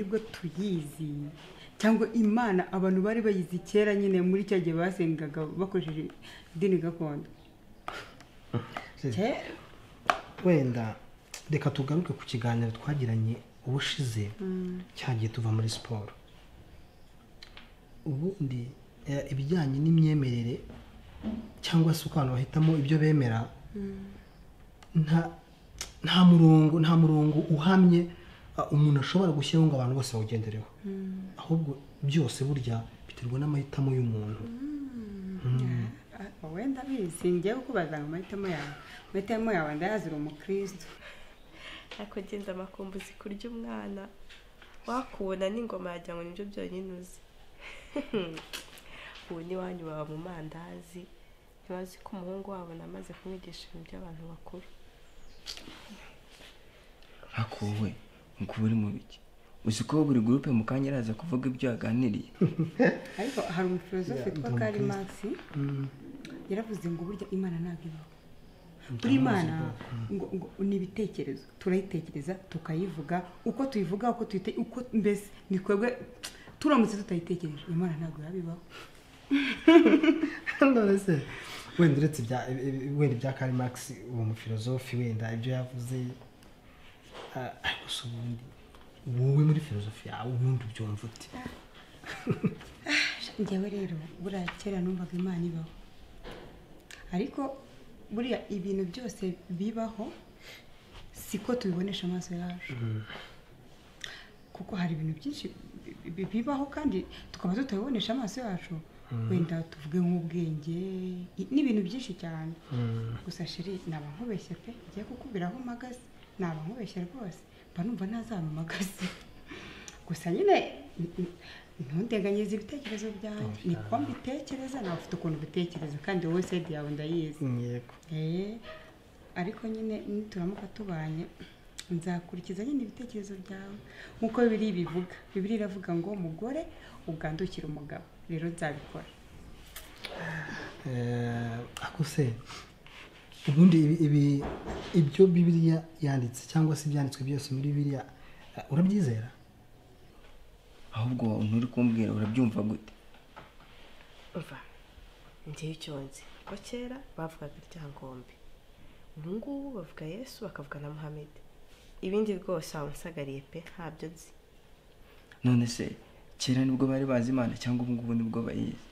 tuyizi cyangwa imana abantu bari bayizi kera nyine muri cya gihe basengaga bakoresheje idini gakondo kera wenda reka tugaruke ku kiganiro twagiranye ubushize cyagiye tuva muri siporo ubundi eh, ibijyanye n'imyemerere cyangwa se uko abantu bahitamo ibyo bemera nta nta murongo nta murongo uhamye ah, umuntu ashobora gushyiraho ngo abantu bose bawugendereho ahubwo byose burya biterwa n'amahitamo y'umuntu Ah, wenda bizi ngewe kubaza ngo amahitamo yawe amahitamo yawe ndayazi uri umukristo akagenda amakumbuzi kurya umwana wakubona n'ingoma yagira ngo nibyo byonyine uzi ubu n'iwanyu baba mu mandazi ntibazi ko umuhungu wabo namaze kumwigisha ibintu by'abantu bakuru ariko wowe ngo uri mu biki uzi ko buri gurupe mu kanya araza kuvuga ibyo yaganiriye ariko hari umufilozofe witwa kari makisi yaravuze ngo burya imana ntabwo ibaho buri imana ngo- ngo ni ibitekerezo turayitekereza tukayivuga uko tuyivuga uko tuyite uko mbese ni twebwe turamutse tutayitekereje imana ntabwo yaba ibaho none se wenda uretse ibya ibi- wenda ibya kari makisi uwo mufilozofi wenda ibyo yavuze ah, ariko se ubundi wowe muri filozofi yawe ubundi ubyumva ute njyewe rero buriya kera numvaga imana ibaho ariko buriya ibintu byose bibaho siko tubibonesha amaso yacu kuko hari ibintu byinshi bi- bi- bibaho kandi tukaba tutabibonesha amaso yacu wenda tuvuge nk'ubwenge i- n'ibintu byinshi cyane gusa shiri naba nkubeshye pe ngiye kukubwira aho mpagaze naba nkubeshye rwose mba numva ntazabimagaze gusa nyine n- n- ntundenganyirize ibitekerezo byanjye niko mbitekereza nawe ufite ukuntu ubitekereza kandi wowe sede yawe ndayizi yego Eh, ariko nyine nituramuka tubanye nzakurikiza nyine ibitekerezo byawe nk'uko bibiri bivuga bibiri iravuga ngo umugore ugandukira umugabo rero nzabikora Eh, ako se ubundi ibi- ibi- ibyo bibiliya yanditse cyangwa se ibyanditswe byose muri bibiliya eh, urabyizera ahubwo nturi kumbwira urabyumva gute mva njyewe icyo nzi ko kera bavugaga ryangombe ubu ngubu bavuga yesu bakavuga na muhammed ibindi rwose waba unsagariye pe ntabyo nzi none se kera nibwo bari bazi imana cyangwa ubu ngubu nibwo bayizi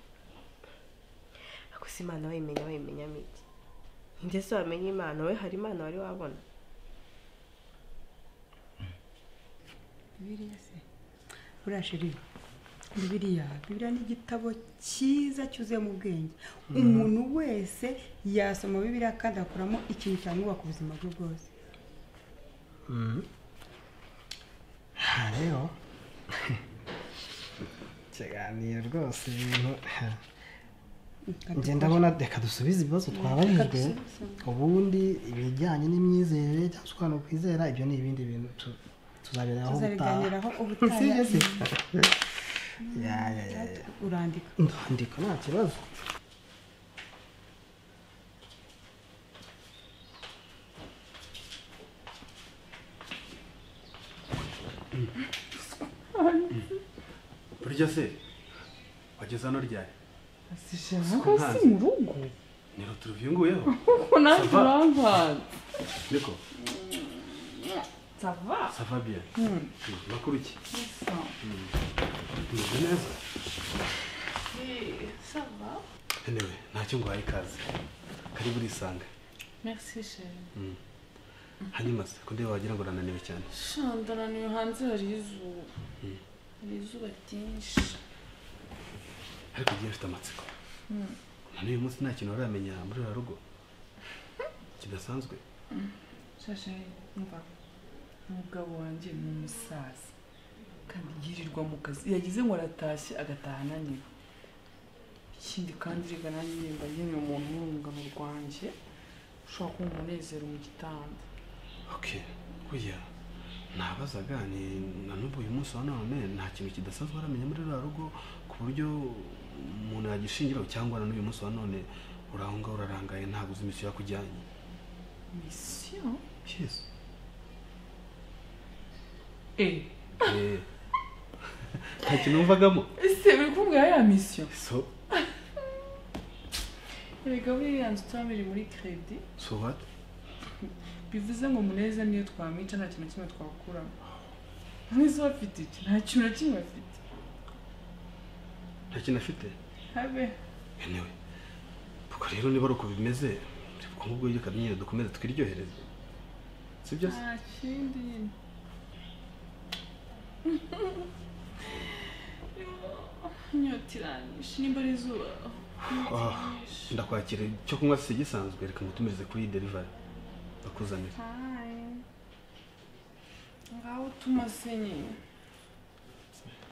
gusa imana wayimenya wayimenya mike ndetse wamenya imana we hari imana wari wabona bibiriya se buriya sheri bibiriya bibiriya ni igitabo cyiza cyuzuyemo ubwenge umuntu wese yasoma bibiriya kandi akuramo ikintu cyamwubaka ubuzima bwe bwose aha rero ikiganiro rwose ibintu njye ndabona reka dusubize ibibazo twabajijwe ubundi ibijyanye n'imyizerere cyangwa se ukuntu kwizera ibyo ni ibindi bintu tu- tuzabireraho tuzabiganiraho ubutaha Si byo se? Ya, ya, ya, ya. urandika ndandika nta kibazo burya se wageze hano ryari ko si mu rugo ni ruturuviyunguyeho kuko nanjye Ça va? uramvanze niko sava sava biya makuru ki umeze neza sava ntewe ntacyo nguhaye ikaze kari burisanga merci chere hanyuma se ko ndeba wagira ngo urananiwe cyane shandananiwe hanze hari izuba hari izuba ryinshi ariko ugiye ufite amatsiko none uyu munsi nta kintu uramenya muri uru rugo kidasanzwe shashe mva umugabo wanjye ni umusaza kandi yirirwa mu kazi yagize ngo aratashye agataha ananiwe ikindi kandi reka nanjye nimba nkeneye umuntu w'urungano rwanjye ushobora kuba umunezero mu gitanda oke kuya ntabazaga ni na n'ubu uyu munsi wa none nta kintu kidasanzwe uramenya muri ruriya rugo ku buryo umuntu yagishingiraho cyangwa na n'uyu munsi wa none uri aho ngaho urarangaye ntabwo uzi imisiyo yakujyanye misiyo Yes. eee Eh, nta kintu wumvagamo ese uri kumbwira ya misiyo so erega buriya nzu tuba biri muri keredi so what bivuze ngo muneze niyo twamwica nta kintu na kimwe twakuramo mwese bafite iki nta kintu na kimwe bafite nta kintu afite habe yewe ubwo rero niba ari uko bimeze ubukungu bw'igihugu nyine dukomeze twiryohereze sibyo se nta kindi nyine inyota iranyishe nimba ari izuba inyota Ah. iranyishe ndakwakira icyo kunywa si gisanzwe reka ngutumirize kuri derivari bakuzanira Hi. ngaho utuma se nyine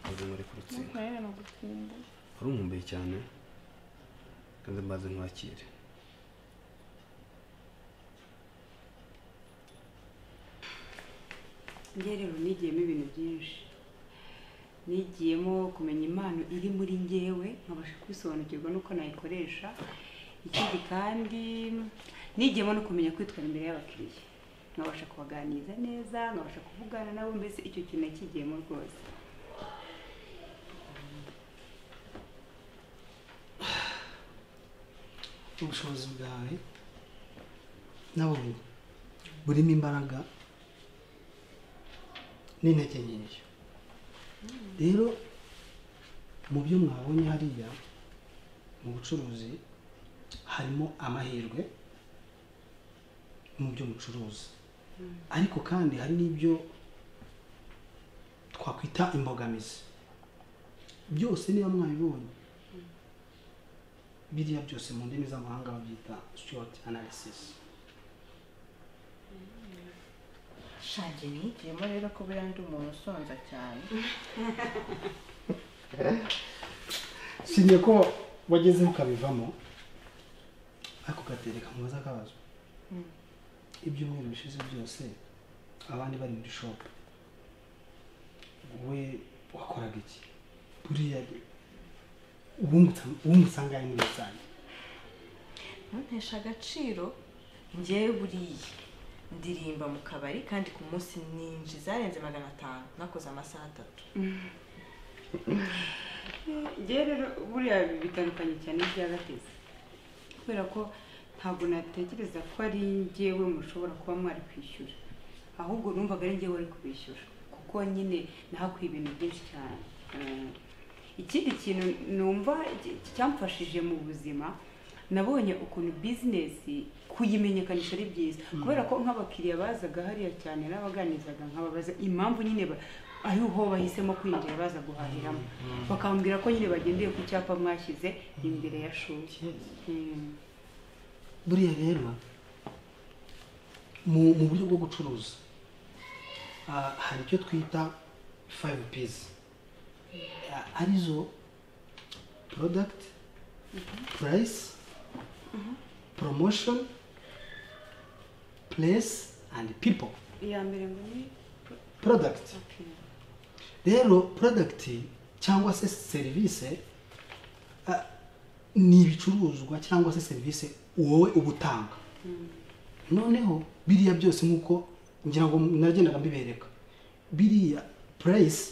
ntabwo muri ku rutsinga ntukarere nagukumbuye wari umwumbuye cyane kandi mbaze nkwakire njye rero nigiyemo ibintu byinshi nigiyemo kumenya impano iri muri ngewe nkabasha kwisobanukirwa n'uko nayikoresha ikindi kandi nigiyemo no kumenya kwitwara imbere y'abakiriya nkabasha kubaganiriza neza nkabasha kuvugana nabo mbese icyo kintu nakigiyemo rwose ubushobozi bwawe nabonye burimo imbaraga n'intege nyinshi rero mu byo mwabonye hariya mu bucuruzi harimo amahirwe mu byo mucuruza ariko kandi hari n'ibyo twakwita imbogamizi byose niba mwabibonye biriya byose mu ndimi z'amahanga babyita short analysis shange nigiyemo rero ko buriya ndi umuntu usonza cyane sinye ko wagezeho ukabivamo ariko ugatereka mu baza kabazo ibyumweru bishize byose abandi bari muri shopu we wakoraga iki buriya uwumusanga ari muri rusange ntuntesha agaciro ngewe buriya ndirimba mu kabari kandi ku munsi ninji zarenze magana atanu nakoze amasaha atatu njyewe rero buriya bitandukanye cyane n'ibyagateze kubera ko ntabwo natekereza ko ari njyewe mushobora kuba mwari kwishyura ahubwo numvaga ari njyewe wari kubishyura kuko nyine nahakuye ibintu byinshi cyane Eh, ikindi kintu numva cy- cyamfashije mu buzima nabonye ukuntu bizinesi kuyimenyekanisha ari byiza kubera ko nk'abakiriya bazaga hariya cyane n'abaganizaga nkababaza impamvu nyine ba- ari ho bahisemo kwinjira baza guhahiramo bakambwira ko nyine bagendeye ku cyapa mwashyize imbere ya shuri Mm. buriya rero mu mu buryo bwo gucuruza ah, hari icyo twita five p's Ah, arizo product price promotion place and people iya mbere ngo ni product okay. rero product cyangwa se serivisi ah, ni ibicuruzwa cyangwa se serivisi wowe uba utanga noneho biriya byose nk'uko ngira ngo nagendaga mbibereka biriya purayisi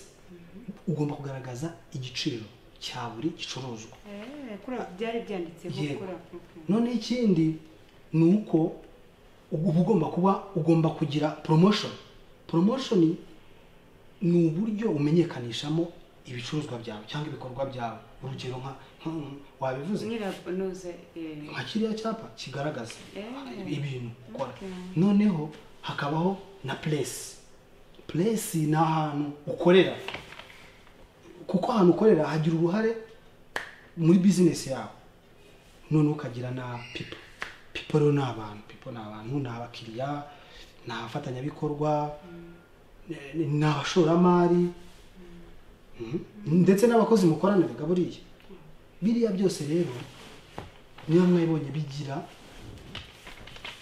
ugomba kugaragaza igiciro cya buri gicuruzwa Eh, kuri aho byari byanditseho Yego. kuri aho, okay. noneho ikindi ni uko uba ugomba kuba ugomba kugira promotion promotion ni uburyo umenyekanishamo ibicuruzwa byawe cyangwa ibikorwa byawe urugero nka nka- wabivuze nyiranoze eh, nka kiriya cyapa kigaragaza Eh. ibintu ukora Okay. noneho hakabaho na place place ni ahantu ukorera kuko ahantu ukorera hagira uruhare muri business yawe noneho ukagira na people people rero ni abantu people ni abantu ni abakiriya ni abafatanyabikorwa ni- ni abashoramari Mhm. ndetse n'abakozi mukoraniraga buriya biriya byose rero niyo mwabibonye bigira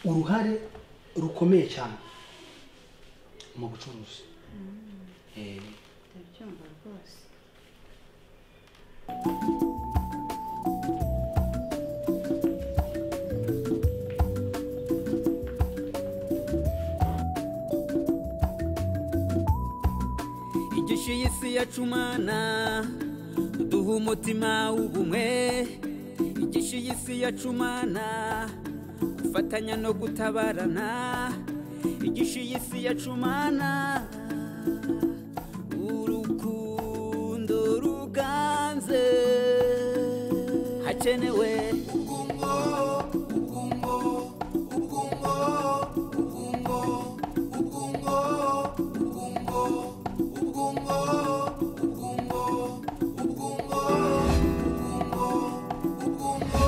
uruhare rukomeye cyane mu bucuruzi Eh, ndabyumva rwose igishyuye isi yacumana duha umutima w'ubumwe igisha iyi si yacumana gufatanya no gutabarana igisha iyi si yacumana urukundo ruganze hakenewe ubwungo ubwungo ubwungo ubwungo ubwungo ubwungo ubwungo ubwungo ubwungo ubwungo ubwungo